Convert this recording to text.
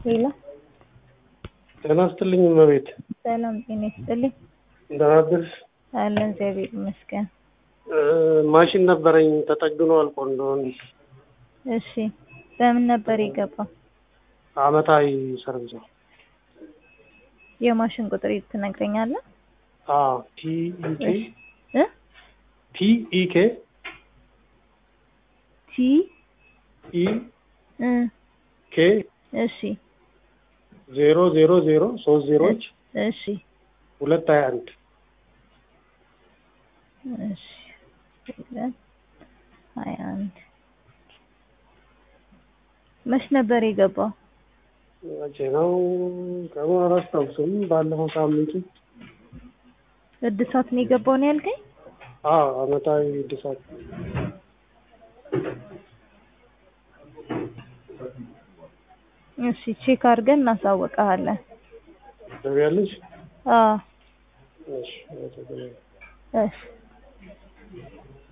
ሌላ ጤና ይስጥልኝ እመቤት። ሰላም ጤና ይስጥልኝ። እንደምን አደርሽ? አለን እግዚአብሔር ይመስገን። እ ማሽን ነበረኝ ተጠግኖ አልቆ እንደሆነ እሺ በምን ነበር የገባው? አመታዊ ሰርቪስ ነው። የማሽን ቁጥር ትነግረኛለህ? አዎ ቲኢኬ እ ቲኢኬ ቲ ኢ እ ኬ እሺ ዜሮ ዜሮ ዜሮ ሶስት ዜሮች እሺ ሁለት ሀያ አንድ እሺ ሁለት ሀያ አንድ መች ነበር የገባው? መቼ ነው ቀኑን አላስታውስም። ባለፈው ሳምንቱ እድሳት ነው የገባው ነው ያልከኝ? አዎ አመታዊ እድሳት እሺ ቼክ አድርገን እናሳውቅሃለን። ትገቢያለሽ? አዎ እሺ አመሰግናለሁ። እሺ